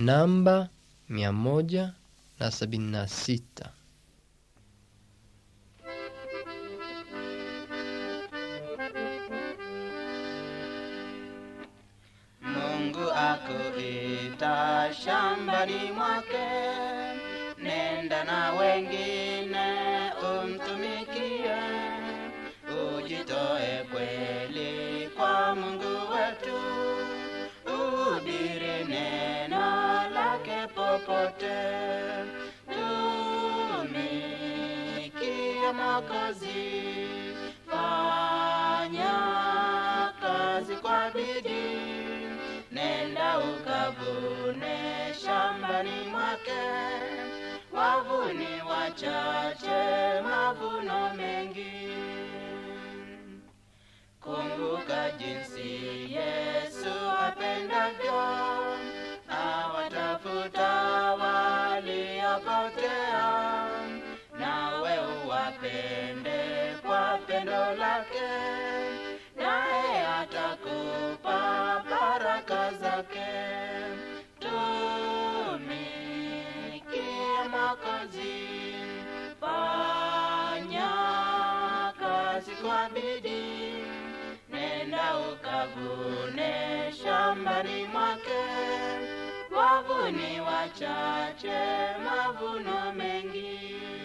namba mia moja na sabini na sita. Mungu akuita shambani mwake, nenda na wengine umtumikie, ujitoe kweli kwa Mungu wetu, uhubiri neno lake popote, tumikia Mwokozi, fanya kazi kwa bidii, nenda ukavune shambani mwake, wavuni wachache, mavuno mengi. Kumbuka jinsi Yesu apendavyo awatafuta waliopotea, nawe uwapende kwa pendo lake, naye atakupa baraka zake. Tumikia Mwokozi, fanya kazi kwa bidii, nenda ukavune shambani mwake, wavuni wachache, mavuno mengi.